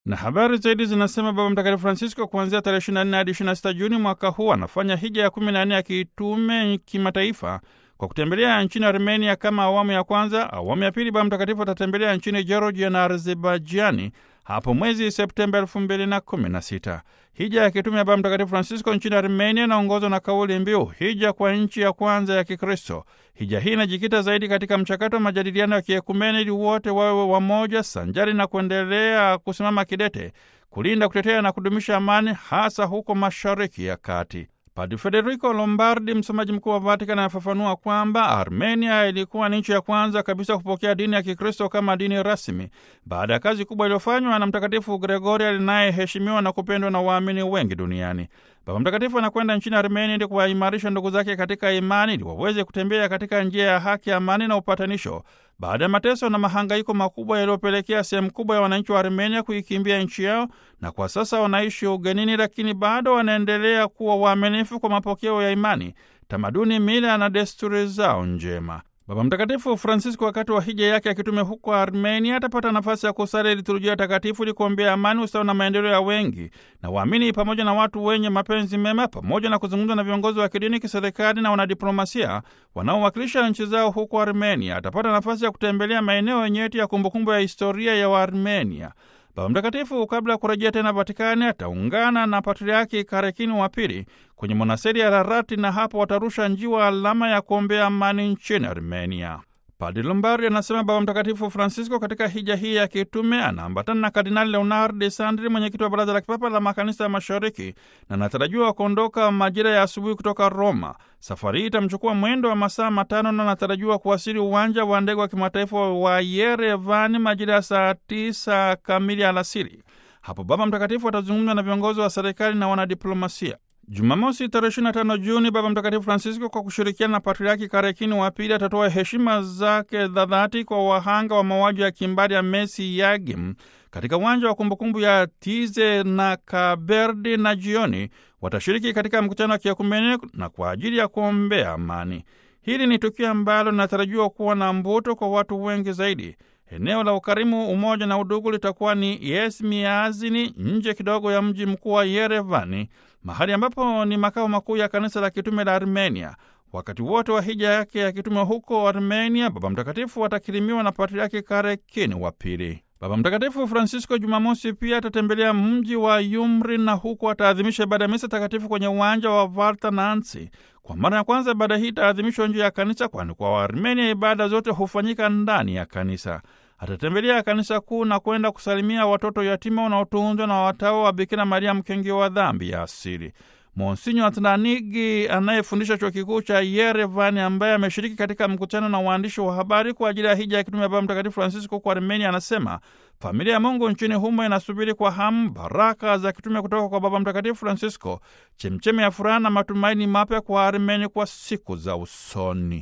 Na habari zaidi zinasema Baba Mtakatifu Francisco kuanzia tarehe 24 hadi 26 Juni mwaka huu anafanya hija ya 14 ya kitume kimataifa kwa kutembelea nchini Armenia kama awamu ya kwanza. Awamu ya pili, Baba Mtakatifu atatembelea nchini Georgia na Azerbaijani hapo mwezi Septemba elfu mbili na kumi na sita. Hija ya kitume ya Baba Mtakatifu Francisco nchini Armenia inaongozwa na kauli mbiu hija kwa nchi ya kwanza ya Kikristo. Hija hii inajikita zaidi katika mchakato wa majadiliano ya kiekumene ili wote wawe wamoja, sanjari na kuendelea kusimama kidete kulinda, kutetea na kudumisha amani, hasa huko Mashariki ya Kati. Padre Federico Lombardi, msemaji mkuu wa Vatican, anafafanua kwamba Armenia ilikuwa ni nchi ya kwanza kabisa kupokea dini ya Kikristo kama dini rasmi baada ya kazi kubwa iliyofanywa na Mtakatifu Gregoria linayeheshimiwa na kupendwa na waamini wengi duniani. Baba Mtakatifu anakwenda nchini Armenia ili kuwaimarisha ndugu zake katika imani ili waweze kutembea katika njia ya haki, amani na upatanisho baada ya mateso na mahangaiko makubwa yaliyopelekea sehemu kubwa ya wananchi wa Armenia kuikimbia nchi yao, na kwa sasa wanaishi ugenini, lakini bado wanaendelea kuwa waaminifu kwa mapokeo ya imani, tamaduni, mila na desturi zao njema. Baba Mtakatifu Francisco wakati wa hija yake akitume huko Armenia atapata nafasi ya kusali liturujia takatifu ili kuombea amani, usawa na maendeleo ya wengi na waamini pamoja na watu wenye mapenzi mema, pamoja na kuzungumza na viongozi wa kidini, kiserikali na wanadiplomasia wanaowakilisha nchi zao huko Armenia. Atapata nafasi ya kutembelea maeneo nyeti ya kumbukumbu ya historia ya Waarmenia. Baba Mtakatifu kabla ya kurejea tena Vatikani ataungana na Patriaki Karekini wa Pili kwenye monasteri ya Rarati na hapo watarusha njiwa alama ya kuombea amani nchini Armenia. Padre Lombardi anasema Baba Mtakatifu Francisco katika hija hii ya kitume anaambatana na Kardinali Leonard de Sandri, mwenyekiti wa Baraza la Kipapa la Makanisa ya Mashariki, na anatarajiwa kuondoka majira ya asubuhi kutoka Roma. Safari hii itamchukua mwendo wa masaa matano na anatarajiwa kuwasili uwanja wa ndege wa kimataifa wa Yerevani majira ya saa tisa kamili alasiri. Hapo Baba Mtakatifu atazungumza na viongozi wa serikali na wanadiplomasia. Jumamosi tarehe 25 Juni, Baba Mtakatifu Francisco kwa kushirikiana na Patriaki Karekini wa Pili atatoa heshima zake za dhati kwa wahanga wa mauaji ya kimbari ya Mesi Yagim katika uwanja wa kumbukumbu ya Tize na Kaberdi, na jioni watashiriki katika mkutano wa kiekumene na kwa ajili ya kuombea amani. Hili ni tukio ambalo linatarajiwa kuwa na mvuto kwa watu wengi zaidi. Eneo la ukarimu, umoja na udugu litakuwa ni Yesmiazini, nje kidogo ya mji mkuu wa Yerevani, mahali ambapo ni makao makuu ya kanisa la kitume la Armenia. Wakati wote wa hija yake ya kitume huko Armenia, Baba Mtakatifu atakirimiwa na Patriaki Karekini wa Pili. Baba Mtakatifu Francisco Jumamosi pia atatembelea mji wa Yumri na huku ataadhimisha ibada ya misa takatifu kwenye uwanja wa Vartanantsi. Kwa mara ya kwanza ibada hii itaadhimishwa nje ya kanisa, kwani kwa Waarmenia ibada zote hufanyika ndani ya kanisa. Atatembelea kanisa kuu na kwenda kusalimia watoto yatima wanaotunzwa na watawa wa Bikira Maria mkenge wa dhambi ya asili. Monsinyo Atlanigi anayefundisha chuo kikuu cha Yerevani, ambaye ameshiriki katika mkutano na waandishi wa habari kwa ajili ya hija ya kitume ya Baba Mtakatifu Francisco kwa Armenia, anasema familia ya Mungu nchini humo inasubiri kwa hamu baraka za kitume kutoka kwa Baba Mtakatifu Francisco, chemchemi ya furaha na matumaini mapya kwa Armenia kwa siku za usoni.